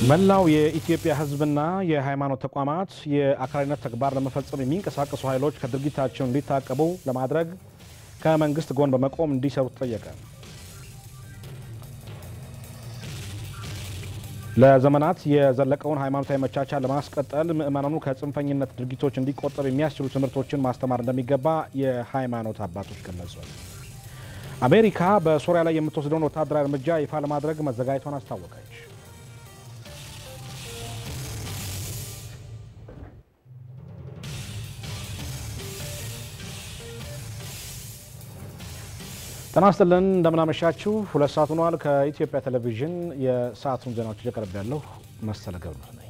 መላው የኢትዮጵያ ሕዝብና የሃይማኖት ተቋማት የአክራሪነት ተግባር ለመፈጸም የሚንቀሳቀሱ ኃይሎች ከድርጊታቸው እንዲታቀቡ ለማድረግ ከመንግስት ጎን በመቆም እንዲሰሩ ተጠየቀ። ለዘመናት የዘለቀውን ሃይማኖታዊ መቻቻል ለማስቀጠል ምዕመናኑ ከጽንፈኝነት ድርጊቶች እንዲቆጠብ የሚያስችሉ ትምህርቶችን ማስተማር እንደሚገባ የሃይማኖት አባቶች ገለጹ። አሜሪካ በሶሪያ ላይ የምትወስደውን ወታደራዊ እርምጃ ይፋ ለማድረግ መዘጋጀቷን አስታወቀች። ጤና ይስጥልን እንደምናመሻችሁ። ሁለት ሰዓት ሆኗል። ከኢትዮጵያ ቴሌቪዥን የሰዓቱን ዜናዎች እየቀረብ ያለሁ መሰለ ገብሩ ነኝ።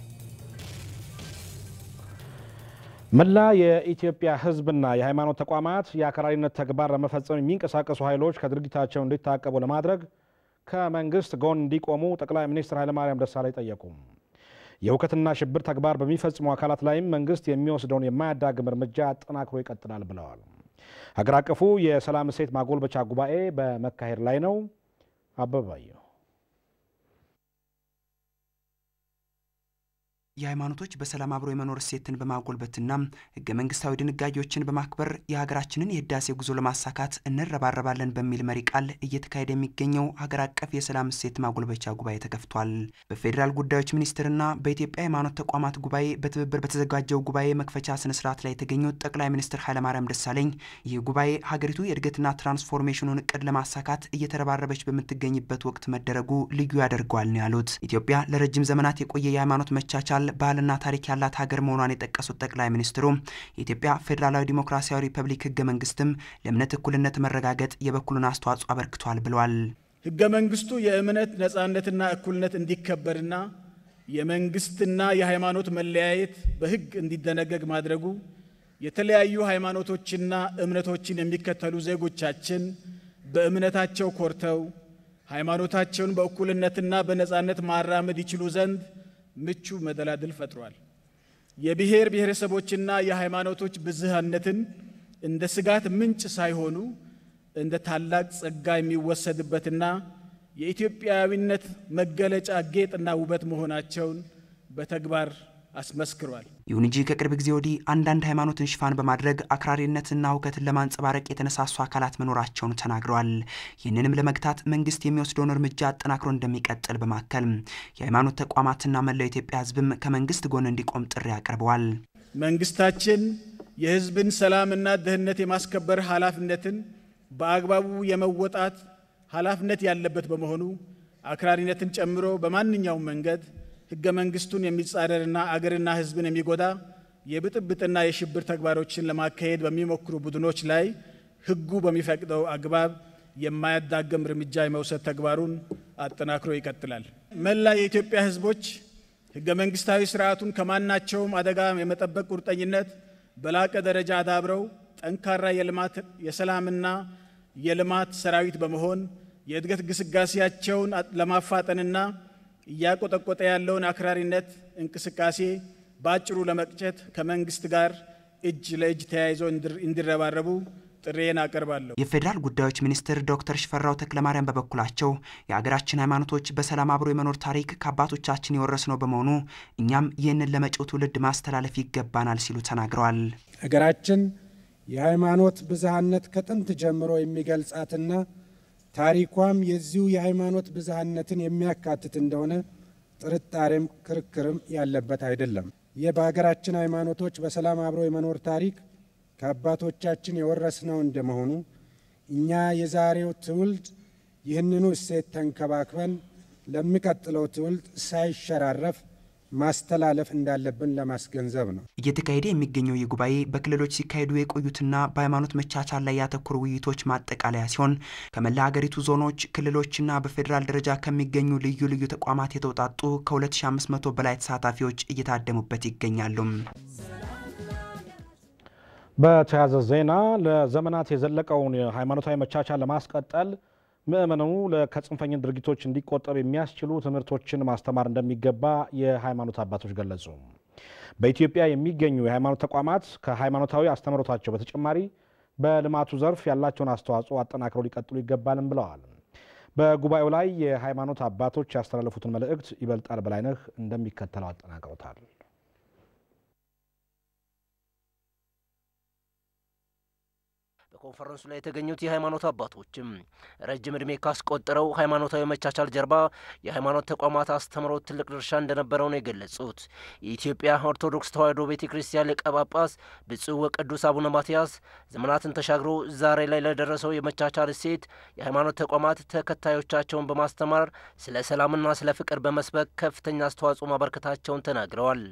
መላ የኢትዮጵያ ሕዝብና የሃይማኖት ተቋማት የአክራሪነት ተግባር ለመፈጸም የሚንቀሳቀሱ ኃይሎች ከድርጊታቸው እንዲታቀቡ ለማድረግ ከመንግስት ጎን እንዲቆሙ ጠቅላይ ሚኒስትር ኃይለማርያም ደሳለኝ ጠየቁ። የሁከትና ሽብር ተግባር በሚፈጽሙ አካላት ላይም መንግስት የሚወስደውን የማያዳግም እርምጃ አጠናክሮ ይቀጥላል ብለዋል። ሀገር አቀፉ የሰላም እሴት ማጎልበቻ ጉባኤ በመካሄድ ላይ ነው። አበባየሁ የሃይማኖቶች በሰላም አብሮ የመኖር እሴትን በማጎልበትና ህገ መንግስታዊ ድንጋጌዎችን በማክበር የሀገራችንን የህዳሴ ጉዞ ለማሳካት እንረባረባለን በሚል መሪ ቃል እየተካሄደ የሚገኘው ሀገር አቀፍ የሰላም እሴት ማጎልበቻ ጉባኤ ተከፍቷል። በፌዴራል ጉዳዮች ሚኒስቴርና በኢትዮጵያ ሃይማኖት ተቋማት ጉባኤ በትብብር በተዘጋጀው ጉባኤ መክፈቻ ስነስርዓት ላይ የተገኙት ጠቅላይ ሚኒስትር ኃይለማርያም ደሳለኝ ይህ ጉባኤ ሀገሪቱ የእድገትና ትራንስፎርሜሽኑን እቅድ ለማሳካት እየተረባረበች በምትገኝበት ወቅት መደረጉ ልዩ ያደርገዋል ነው ያሉት። ኢትዮጵያ ለረጅም ዘመናት የቆየ የሃይማኖት መቻቻል ባህልና ታሪክ ያላት ሀገር መሆኗን የጠቀሱት ጠቅላይ ሚኒስትሩ የኢትዮጵያ ፌዴራላዊ ዲሞክራሲያዊ ሪፐብሊክ ህገ መንግስትም ለእምነት እኩልነት መረጋገጥ የበኩሉን አስተዋጽኦ አበርክቷል ብለዋል። ህገ መንግስቱ የእምነት ነጻነትና እኩልነት እንዲከበርና የመንግስትና የሃይማኖት መለያየት በህግ እንዲደነገግ ማድረጉ የተለያዩ ሃይማኖቶችና እምነቶችን የሚከተሉ ዜጎቻችን በእምነታቸው ኮርተው ሃይማኖታቸውን በእኩልነትና በነጻነት ማራመድ ይችሉ ዘንድ ምቹ መደላድል ፈጥሯል። የብሔር ብሔረሰቦችና የሃይማኖቶች ብዝሃነትን እንደ ስጋት ምንጭ ሳይሆኑ እንደ ታላቅ ጸጋ የሚወሰድበትና የኢትዮጵያዊነት መገለጫ ጌጥና ውበት መሆናቸውን በተግባር አስመስክሯል። ይሁን እንጂ ከቅርብ ጊዜ ወዲህ አንዳንድ ሃይማኖትን ሽፋን በማድረግ አክራሪነትና ሁከትን ለማንጸባረቅ የተነሳሱ አካላት መኖራቸውን ተናግረዋል። ይህንንም ለመግታት መንግስት የሚወስደውን እርምጃ አጠናክሮ እንደሚቀጥል በማከል የሃይማኖት ተቋማትና መላው ኢትዮጵያ ሕዝብም ከመንግስት ጎን እንዲቆም ጥሪ አቅርበዋል። መንግስታችን የሕዝብን ሰላምና ደህንነት የማስከበር ኃላፊነትን በአግባቡ የመወጣት ኃላፊነት ያለበት በመሆኑ አክራሪነትን ጨምሮ በማንኛውም መንገድ ህገ መንግስቱን የሚጻረርና አገርና ህዝብን የሚጎዳ የብጥብጥና የሽብር ተግባሮችን ለማካሄድ በሚሞክሩ ቡድኖች ላይ ህጉ በሚፈቅደው አግባብ የማያዳግም እርምጃ የመውሰድ ተግባሩን አጠናክሮ ይቀጥላል። መላ የኢትዮጵያ ህዝቦች ህገ መንግስታዊ ስርዓቱን ከማናቸውም አደጋ የመጠበቅ ቁርጠኝነት በላቀ ደረጃ አዳብረው ጠንካራ የልማት የሰላምና የልማት ሰራዊት በመሆን የእድገት ግስጋሴያቸውን ለማፋጠንና እያቆጠቆጠ ያለውን አክራሪነት እንቅስቃሴ በአጭሩ ለመቅጨት ከመንግስት ጋር እጅ ለእጅ ተያይዘው እንዲረባረቡ ጥሬን አቀርባለሁ። የፌዴራል ጉዳዮች ሚኒስትር ዶክተር ሽፈራው ተክለማርያም በበኩላቸው የሀገራችን ሃይማኖቶች በሰላም አብሮ የመኖር ታሪክ ከአባቶቻችን የወረስነው በመሆኑ እኛም ይህንን ለመጪው ትውልድ ማስተላለፍ ይገባናል ሲሉ ተናግረዋል። ሀገራችን የሃይማኖት ብዝሃነት ከጥንት ጀምሮ የሚገልጻትና ታሪኳም የዚሁ የሃይማኖት ብዝሃነትን የሚያካትት እንደሆነ ጥርጣሬም ክርክርም ያለበት አይደለም። ይህ በሀገራችን ሃይማኖቶች በሰላም አብሮ የመኖር ታሪክ ከአባቶቻችን የወረስነው እንደመሆኑ እኛ የዛሬው ትውልድ ይህንኑ እሴት ተንከባክበን ለሚቀጥለው ትውልድ ሳይሸራረፍ ማስተላለፍ እንዳለብን ለማስገንዘብ ነው። እየተካሄደ የሚገኘው ይህ ጉባኤ በክልሎች ሲካሄዱ የቆዩትና በሃይማኖት መቻቻል ላይ ያተኮሩ ውይይቶች ማጠቃለያ ሲሆን ከመላ ሀገሪቱ ዞኖች፣ ክልሎችና በፌዴራል ደረጃ ከሚገኙ ልዩ ልዩ ተቋማት የተውጣጡ ከ2500 በላይ ተሳታፊዎች እየታደሙበት ይገኛሉ። በተያያዘ ዜና ለዘመናት የዘለቀውን ሃይማኖታዊ መቻቻል ለማስቀጠል ምእመኑ ከጽንፈኛ ድርጊቶች እንዲቆጠብ የሚያስችሉ ትምህርቶችን ማስተማር እንደሚገባ የሃይማኖት አባቶች ገለጹ። በኢትዮጵያ የሚገኙ የሃይማኖት ተቋማት ከሃይማኖታዊ አስተምህሮታቸው በተጨማሪ በልማቱ ዘርፍ ያላቸውን አስተዋጽኦ አጠናክረው ሊቀጥሉ ይገባልም ብለዋል። በጉባኤው ላይ የሃይማኖት አባቶች ያስተላለፉትን መልእክት ይበልጣል በላይነህ እንደሚከተለው አጠናቅረውታል። በኮንፈረንሱ ላይ የተገኙት የሃይማኖት አባቶችም ረጅም ዕድሜ ካስቆጠረው ሃይማኖታዊ መቻቻል ጀርባ የሃይማኖት ተቋማት አስተምሮት ትልቅ ድርሻ እንደነበረው ነው የገለጹት። የኢትዮጵያ ኦርቶዶክስ ተዋሕዶ ቤተ ክርስቲያን ሊቀ ጳጳስ ብፁዕ ወቅዱስ አቡነ ማትያስ ዘመናትን ተሻግሮ ዛሬ ላይ ለደረሰው የመቻቻል እሴት የሃይማኖት ተቋማት ተከታዮቻቸውን በማስተማር ስለ ሰላምና ስለ ፍቅር በመስበክ ከፍተኛ አስተዋጽኦ ማበርከታቸውን ተናግረዋል።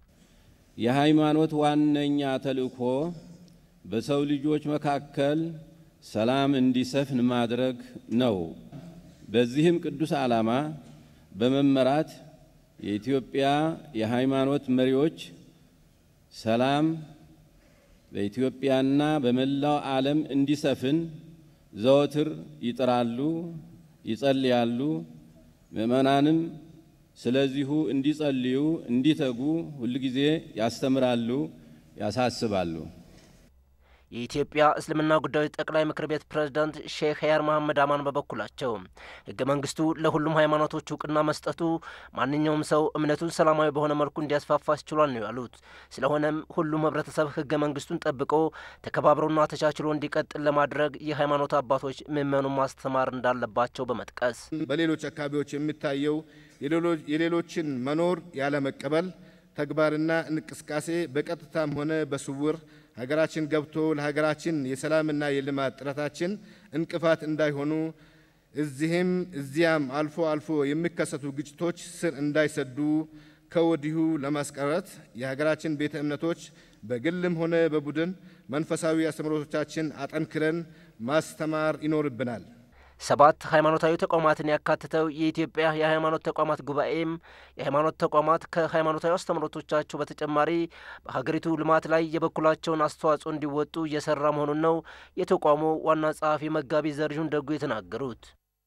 የሃይማኖት ዋነኛ ተልእኮ በሰው ልጆች መካከል ሰላም እንዲሰፍን ማድረግ ነው። በዚህም ቅዱስ ዓላማ በመመራት የኢትዮጵያ የሃይማኖት መሪዎች ሰላም በኢትዮጵያና በመላው ዓለም እንዲሰፍን ዘወትር ይጥራሉ፣ ይጸልያሉ። ምእመናንም ስለዚሁ እንዲጸልዩ፣ እንዲተጉ ሁልጊዜ ያስተምራሉ፣ ያሳስባሉ። የኢትዮጵያ እስልምና ጉዳዮች ጠቅላይ ምክር ቤት ፕሬዝዳንት ሼክ ሀያር መሐመድ አማን በበኩላቸው ሕገ መንግስቱ ለሁሉም ሃይማኖቶች እውቅና መስጠቱ ማንኛውም ሰው እምነቱን ሰላማዊ በሆነ መልኩ እንዲያስፋፋ አስችሏል ነው ያሉት። ስለሆነም ሁሉም ህብረተሰብ ሕገ መንግስቱን ጠብቆ ተከባብሮና ተቻችሎ እንዲቀጥል ለማድረግ የሃይማኖት አባቶች ምዕመኑን ማስተማር እንዳለባቸው በመጥቀስ በሌሎች አካባቢዎች የሚታየው የሌሎችን መኖር ያለመቀበል ተግባርና እንቅስቃሴ በቀጥታም ሆነ በስውር ሀገራችን ገብቶ ለሀገራችን የሰላምና የልማት ጥረታችን እንቅፋት እንዳይሆኑ እዚህም እዚያም አልፎ አልፎ የሚከሰቱ ግጭቶች ስር እንዳይሰዱ ከወዲሁ ለማስቀረት የሀገራችን ቤተ እምነቶች በግልም ሆነ በቡድን መንፈሳዊ አስተምህሮቶቻችን አጠንክረን ማስተማር ይኖርብናል። ሰባት ሃይማኖታዊ ተቋማትን ያካትተው የኢትዮጵያ የሃይማኖት ተቋማት ጉባኤም የሃይማኖት ተቋማት ከሃይማኖታዊ አስተምህሮቶቻቸው በተጨማሪ በሀገሪቱ ልማት ላይ የበኩላቸውን አስተዋጽኦ እንዲወጡ እየሰራ መሆኑን ነው የተቋሙ ዋና ጸሐፊ መጋቢ ዘርዥን ደጉ የተናገሩት።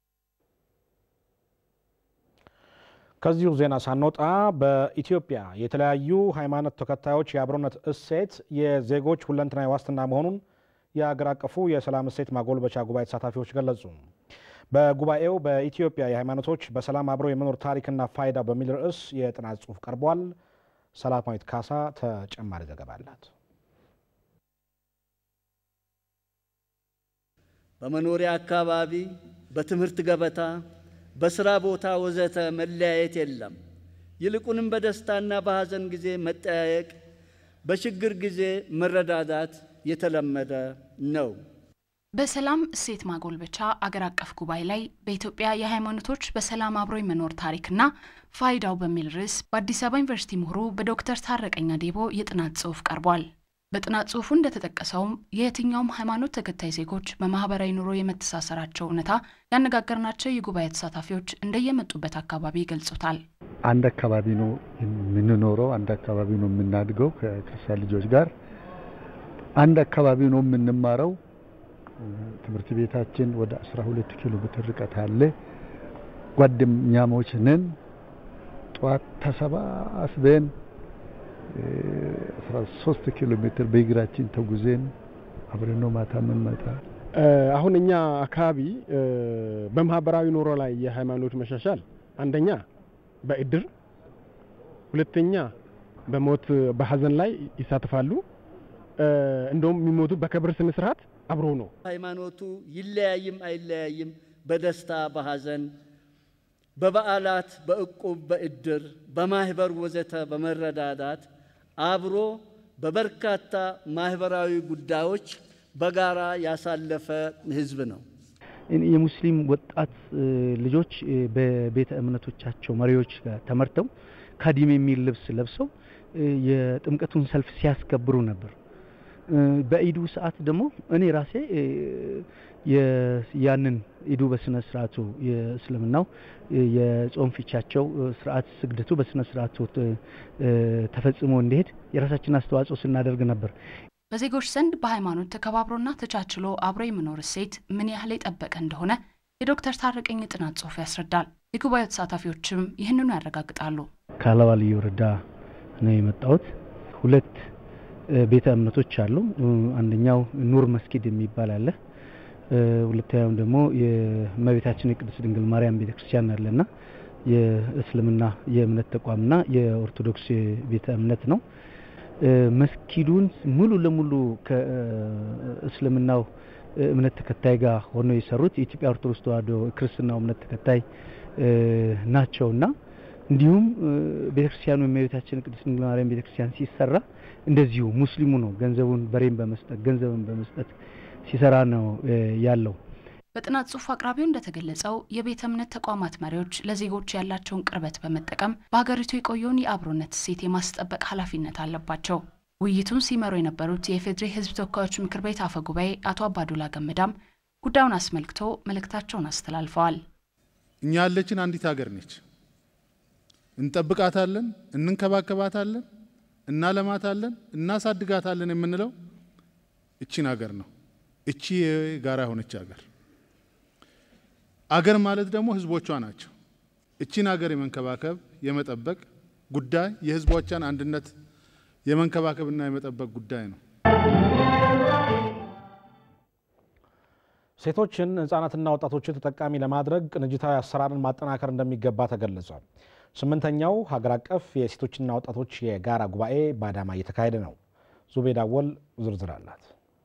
ከዚሁ ዜና ሳንወጣ በኢትዮጵያ የተለያዩ ሃይማኖት ተከታዮች የአብሮነት እሴት የዜጎች ሁለንተናዊ ዋስትና መሆኑን የአገር አቀፉ የሰላም እሴት ማጎልበቻ ጉባኤ ተሳታፊዎች ገለጹ። በጉባኤው በኢትዮጵያ የሃይማኖቶች በሰላም አብረው የመኖር ታሪክና ፋይዳ በሚል ርዕስ የጥናት ጽሑፍ ቀርቧል። ሰላማዊት ካሳ ተጨማሪ ዘገባ አላት። በመኖሪያ አካባቢ፣ በትምህርት ገበታ፣ በስራ ቦታ ወዘተ መለያየት የለም። ይልቁንም በደስታና በሐዘን ጊዜ መጠያየቅ፣ በችግር ጊዜ መረዳዳት የተለመደ ነው። በሰላም እሴት ማጎልበቻ አገር አቀፍ ጉባኤ ላይ በኢትዮጵያ የሃይማኖቶች በሰላም አብሮ የመኖር ታሪክና ፋይዳው በሚል ርዕስ በአዲስ አበባ ዩኒቨርሲቲ ምሁሩ በዶክተር ታረቀኝ አዴቦ የጥናት ጽሑፍ ቀርቧል። በጥናት ጽሑፉ እንደተጠቀሰውም የየትኛውም ሃይማኖት ተከታይ ዜጎች በማህበራዊ ኑሮ የመተሳሰራቸው እውነታ ያነጋገርናቸው የጉባኤ ተሳታፊዎች እንደየመጡበት አካባቢ ይገልጹታል። አንድ አካባቢ ነው የምንኖረው፣ አንድ አካባቢ ነው የምናድገው ከክርስቲያን ልጆች ጋር አንድ አካባቢ ነው የምንማረው። ትምህርት ቤታችን ወደ 12 ኪሎ ሜትር ርቀት አለ። ጓደኛሞች ነን። ጠዋት ተሰባስበን 13 ኪሎ ሜትር በእግራችን ተጉዘን አብረን ነው ማታ የምንመጣ። አሁን እኛ አካባቢ በማህበራዊ ኑሮ ላይ የሃይማኖት መሻሻል አንደኛ በእድር፣ ሁለተኛ በሞት በሀዘን ላይ ይሳተፋሉ። እንደውም የሚሞቱ በክብር ስነ ስርዓት አብሮ ነው። ሃይማኖቱ ይለያይም አይለያይም፣ በደስታ በሐዘን፣ በበዓላት፣ በእቁብ፣ በእድር፣ በማህበር ወዘተ በመረዳዳት አብሮ በበርካታ ማህበራዊ ጉዳዮች በጋራ ያሳለፈ ህዝብ ነው። የሙስሊም ወጣት ልጆች በቤተ እምነቶቻቸው መሪዎች ጋር ተመርተው ካዲም የሚል ልብስ ለብሰው የጥምቀቱን ሰልፍ ሲያስከብሩ ነበር። በኢዱ ሰዓት ደግሞ እኔ ራሴ ያንን ኢዱ በስነ ስርዓቱ የእስልምናው የጾም ፊቻቸው ስርዓት ስግደቱ በስነ ስርዓቱ ተፈጽሞ እንዲሄድ የራሳችን አስተዋጽኦ ስናደርግ ነበር። በዜጎች ዘንድ በሃይማኖት ተከባብሮና ተቻችሎ አብሮ የመኖር እሴት ምን ያህል የጠበቀ እንደሆነ የዶክተር ታረቀኝ ጥናት ጽሑፍ ያስረዳል። የጉባኤው ተሳታፊዎችም ይህንኑ ያረጋግጣሉ። ከአለባ ልዩ ወረዳ ነው የመጣሁት። ሁለት ቤተ እምነቶች አሉ። አንደኛው ኑር መስጊድ የሚባል አለ። ሁለተኛውም ደግሞ የእመቤታችን የቅድስት ድንግል ማርያም ቤተክርስቲያን አለና የእስልምና የእምነት ተቋምና የኦርቶዶክስ ቤተ እምነት ነው። መስጊዱን ሙሉ ለሙሉ ከእስልምናው እምነት ተከታይ ጋር ሆነው የሰሩት የኢትዮጵያ ኦርቶዶክስ ተዋሕዶ ክርስትናው እምነት ተከታይ ናቸውና እንዲሁም ቤተክርስቲያኑ የእመቤታችን ቅድስት ድንግል ማርያም ቤተክርስቲያን ሲሰራ እንደዚሁ ሙስሊሙ ነው ገንዘቡን በሬን በመስጠት ገንዘብን በመስጠት ሲሰራ ነው ያለው። በጥናት ጽሑፍ አቅራቢው እንደተገለጸው የቤተ እምነት ተቋማት መሪዎች ለዜጎች ያላቸውን ቅርበት በመጠቀም በሀገሪቱ የቆየውን የአብሮነት እሴት የማስጠበቅ ኃላፊነት አለባቸው። ውይይቱን ሲመሩ የነበሩት የኢፌዴሪ ሕዝብ ተወካዮች ምክር ቤት አፈ ጉባኤ አቶ አባዱላ ገመዳም ጉዳዩን አስመልክቶ መልእክታቸውን አስተላልፈዋል። እኛ ያለችን አንዲት ሀገር ነች። እንጠብቃታለን፣ እንንከባከባታለን፣ እናለማታለን፣ እናሳድጋታለን የምንለው እቺን ሀገር ነው። እቺ የጋራ የሆነች ሀገር አገር ማለት ደግሞ ህዝቦቿ ናቸው። እቺን ሀገር የመንከባከብ የመጠበቅ ጉዳይ የህዝቦቿን አንድነት የመንከባከብና የመጠበቅ ጉዳይ ነው። ሴቶችን ህጻናትና ወጣቶችን ተጠቃሚ ለማድረግ ቅንጅታዊ አሰራርን ማጠናከር እንደሚገባ ተገለጸ። ስምንተኛው ሀገር አቀፍ የሴቶችና ወጣቶች የጋራ ጉባኤ በአዳማ እየተካሄደ ነው። ዙቤዳ ወል ዝርዝር አላት።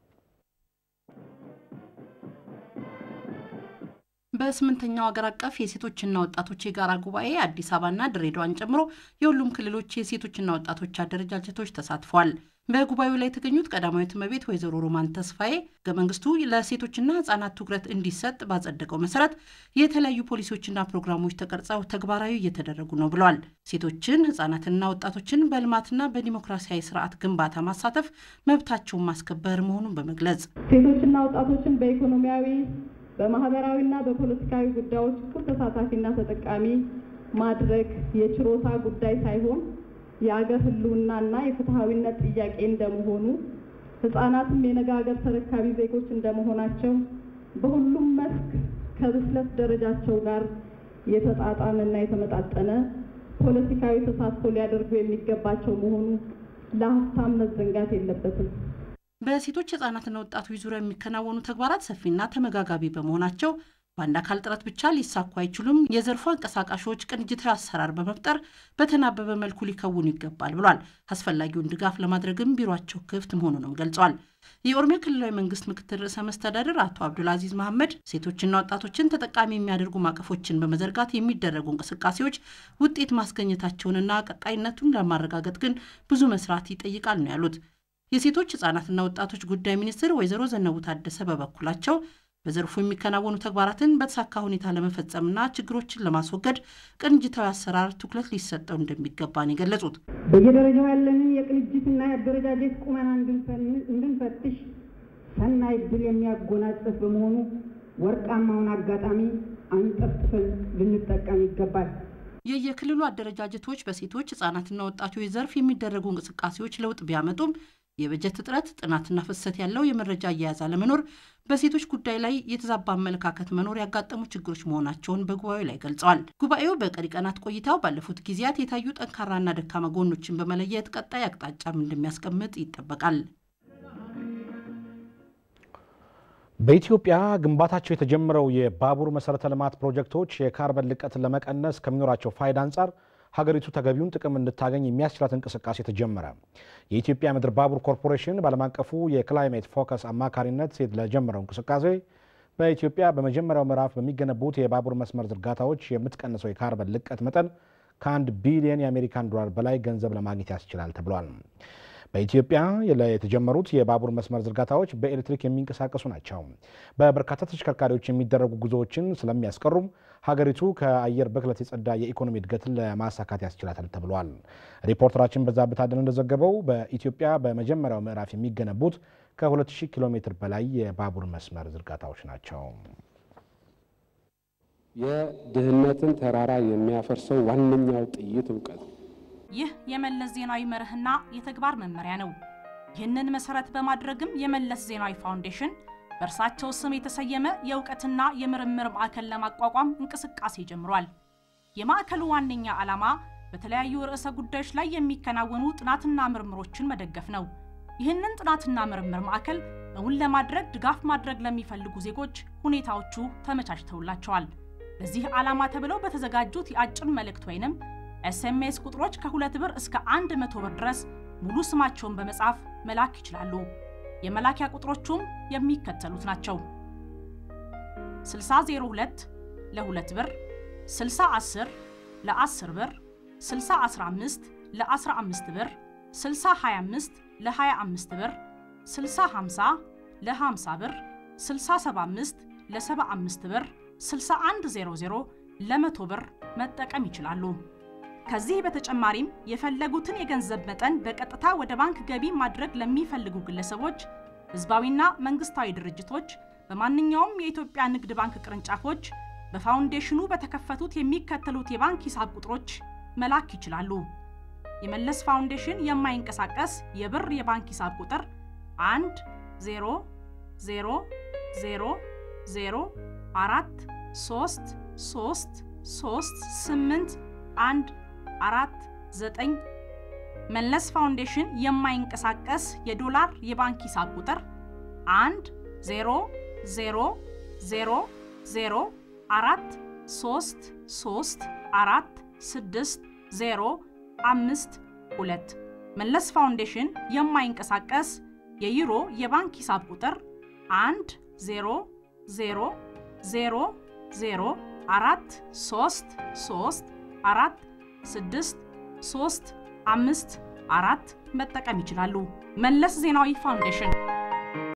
በስምንተኛው ሀገር አቀፍ የሴቶችና ወጣቶች የጋራ ጉባኤ አዲስ አበባና ድሬዳዋን ጨምሮ የሁሉም ክልሎች የሴቶችና ወጣቶች አደረጃጀቶች ተሳትፏል። በጉባኤው ላይ የተገኙት ቀዳማዊት እመቤት ወይዘሮ ሮማን ተስፋዬ ህገ መንግስቱ ለሴቶችና ህጻናት ትኩረት እንዲሰጥ ባጸደቀው መሰረት የተለያዩ ፖሊሲዎችና ፕሮግራሞች ተቀርጸው ተግባራዊ እየተደረጉ ነው ብለዋል። ሴቶችን ህጻናትና ወጣቶችን በልማትና በዲሞክራሲያዊ ስርዓት ግንባታ ማሳተፍ መብታቸውን ማስከበር መሆኑን በመግለጽ ሴቶችና ወጣቶችን በኢኮኖሚያዊ በማህበራዊና በፖለቲካዊ ጉዳዮች እኩል ተሳታፊና ተጠቃሚ ማድረግ የችሮታ ጉዳይ ሳይሆን የአገር ህልውናና የፍትሐዊነት ጥያቄ እንደመሆኑ ህጻናትም የነገ ሀገር ተረካቢ ዜጎች እንደመሆናቸው በሁሉም መስክ ከብስለት ደረጃቸው ጋር የተጣጣመና የተመጣጠነ ፖለቲካዊ ተሳትፎ ሊያደርጉ የሚገባቸው መሆኑ ለሀብታም መዘንጋት የለበትም። በሴቶች ህጻናትና ወጣቶች ዙሪያ የሚከናወኑ ተግባራት ሰፊና ተመጋጋቢ በመሆናቸው በአንድ አካል ጥረት ብቻ ሊሳኩ አይችሉም። የዘርፉ አንቀሳቃሾች ቅንጅታዊ አሰራር በመፍጠር በተናበበ መልኩ ሊከውኑ ይገባል ብሏል። አስፈላጊውን ድጋፍ ለማድረግም ቢሯቸው ክፍት መሆኑንም ገልጿል። የኦሮሚያ ክልላዊ መንግስት ምክትል ርዕሰ መስተዳድር አቶ አብዱልአዚዝ መሐመድ ሴቶችና ወጣቶችን ተጠቃሚ የሚያደርጉ ማቀፎችን በመዘርጋት የሚደረጉ እንቅስቃሴዎች ውጤት ማስገኘታቸውንና ቀጣይነቱን ለማረጋገጥ ግን ብዙ መስራት ይጠይቃል ነው ያሉት። የሴቶች ህጻናትና ወጣቶች ጉዳይ ሚኒስትር ወይዘሮ ዘነቡ ታደሰ በበኩላቸው በዘርፉ የሚከናወኑ ተግባራትን በተሳካ ሁኔታ ለመፈጸምና ችግሮችን ለማስወገድ ቅንጅታዊ አሰራር ትኩረት ሊሰጠው እንደሚገባ ነው የገለጹት። በየደረጃው ያለንን የቅንጅትና የአደረጃጀት ቁመና እንድንፈትሽ ሰናይ ዕድል የሚያጎናጽፍ በመሆኑ ወርቃማውን አጋጣሚ አንጠፍጥፈን ልንጠቀም ይገባል። የየክልሉ አደረጃጀቶች በሴቶች ህጻናትና ወጣቶች ዘርፍ የሚደረጉ እንቅስቃሴዎች ለውጥ ቢያመጡም የበጀት እጥረት፣ ጥናትና ፍሰት ያለው የመረጃ አያያዝ አለመኖር፣ በሴቶች ጉዳይ ላይ የተዛባ አመለካከት መኖር ያጋጠሙ ችግሮች መሆናቸውን በጉባኤው ላይ ገልጸዋል። ጉባኤው በቀሪ ቀናት ቆይታው ባለፉት ጊዜያት የታዩ ጠንካራና ደካማ ጎኖችን በመለየት ቀጣይ አቅጣጫም እንደሚያስቀምጥ ይጠበቃል። በኢትዮጵያ ግንባታቸው የተጀመረው የባቡር መሰረተ ልማት ፕሮጀክቶች የካርበን ልቀትን ለመቀነስ ከሚኖራቸው ፋይዳ አንጻር ሀገሪቱ ተገቢውን ጥቅም እንድታገኝ የሚያስችላት እንቅስቃሴ ተጀመረ። የኢትዮጵያ ምድር ባቡር ኮርፖሬሽን በዓለም አቀፉ የክላይሜት ፎከስ አማካሪነት ለጀመረው እንቅስቃሴ በኢትዮጵያ በመጀመሪያው ምዕራፍ በሚገነቡት የባቡር መስመር ዝርጋታዎች የምትቀንሰው የካርበን ልቀት መጠን ከአንድ ቢሊዮን የአሜሪካን ዶላር በላይ ገንዘብ ለማግኘት ያስችላል ተብሏል። በኢትዮጵያ የተጀመሩት የባቡር መስመር ዝርጋታዎች በኤሌክትሪክ የሚንቀሳቀሱ ናቸው። በበርካታ ተሽከርካሪዎች የሚደረጉ ጉዞዎችን ስለሚያስቀሩም ሀገሪቱ ከአየር ብክለት የጸዳ የኢኮኖሚ እድገትን ለማሳካት ያስችላታል ተብሏል። ሪፖርተራችን በዛብህ ታደለ እንደዘገበው በኢትዮጵያ በመጀመሪያው ምዕራፍ የሚገነቡት ከ2000 ኪሎ ሜትር በላይ የባቡር መስመር ዝርጋታዎች ናቸው። የድህነትን ተራራ የሚያፈርሰው ዋነኛው ጥይት እውቀት ይህ የመለስ ዜናዊ መርህና የተግባር መመሪያ ነው። ይህንን መሰረት በማድረግም የመለስ ዜናዊ ፋውንዴሽን በእርሳቸው ስም የተሰየመ የእውቀትና የምርምር ማዕከል ለማቋቋም እንቅስቃሴ ጀምሯል። የማዕከሉ ዋነኛ ዓላማ በተለያዩ ርዕሰ ጉዳዮች ላይ የሚከናወኑ ጥናትና ምርምሮችን መደገፍ ነው። ይህንን ጥናትና ምርምር ማዕከል እውን ለማድረግ ድጋፍ ማድረግ ለሚፈልጉ ዜጎች ሁኔታዎቹ ተመቻችተውላቸዋል። ለዚህ ዓላማ ተብለው በተዘጋጁት የአጭር መልእክት ወይንም ኤስኤምኤስ ቁጥሮች ከሁለት ብር እስከ አንድ መቶ ብር ድረስ ሙሉ ስማቸውን በመጻፍ መላክ ይችላሉ። የመላኪያ ቁጥሮቹም የሚከተሉት ናቸው። 6002 ለ2 ብር፣ 6010 ለ10 ብር፣ 6015 ለ15 ብር፣ 6025 ለ25 ብር፣ 6050 ለ50 ብር፣ 6075 ለ75 ብር፣ 6100 ለ100 ብር መጠቀም ይችላሉ። ከዚህ በተጨማሪም የፈለጉትን የገንዘብ መጠን በቀጥታ ወደ ባንክ ገቢ ማድረግ ለሚፈልጉ ግለሰቦች፣ ህዝባዊና መንግስታዊ ድርጅቶች በማንኛውም የኢትዮጵያ ንግድ ባንክ ቅርንጫፎች በፋውንዴሽኑ በተከፈቱት የሚከተሉት የባንክ ሂሳብ ቁጥሮች መላክ ይችላሉ። የመለስ ፋውንዴሽን የማይንቀሳቀስ የብር የባንክ ሂሳብ ቁጥር 1 0 0 0 0 4 3 3 3 8 1 አራት ዘጠኝ መለስ ፋውንዴሽን የማይንቀሳቀስ የዶላር የባንክ ሂሳብ ቁጥር 1 0 0 0 0 4 3 3 4 6 0 5 2 መለስ ፋውንዴሽን የማይንቀሳቀስ የዩሮ የባንክ ሂሳብ ቁጥር 1 0 0 0 0 4 3 3 4 ስድስት ሶስት አምስት አራት መጠቀም ይችላሉ። መለስ ዜናዊ ፋውንዴሽን